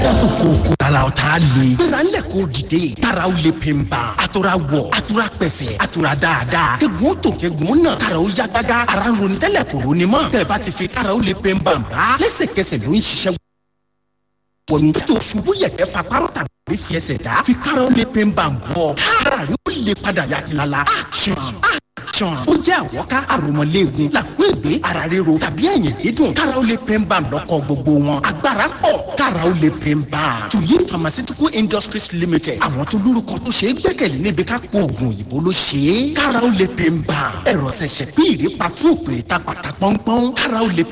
kókó tala o t'a le. gbéra ńlẹ̀ k'o dìde. taraw le pe n ban. a tora wọ̀ a tora pẹ̀sẹ̀ a tora dáadáa. kegun tó kegun náà. taraw ya gágá. ara ń ronú tẹ́lẹ̀ kò ronú mọ́. tẹ̀bá ti fi taraw le pe n ban ra. lẹ́sẹ̀kẹsẹ̀ ló ń ṣiṣẹ́ wọnú. tó ṣubú yẹ̀kẹ́ fa párọ̀ tàbí fi ẹsẹ̀ dá. fi taraw le pe n ban bọ̀. kára yóò le padà yakilala. action action. ó jẹ́ àwọ̀ká àròmọ̀léegun làkúègbé ara ríro tàbí ẹ̀yìn dídùn. kára ó lè pè ń bá lọ́kọ̀ gbogbo wọn. agbára pọ̀ kára ó lè pè ń bá. tuyi pharmaceutical industries limited. àwọn tó lórúkọ tó ṣe é gbẹ́kẹ̀lé níbi ká kó oògùn òyìnbó ló ṣe é. kára ó lè pè ń bá. ẹ̀rọ ṣẹ̀ṣẹ̀ pín ìrè patú òpèrè ta pàtà pọ́npọ́n. kára ó lè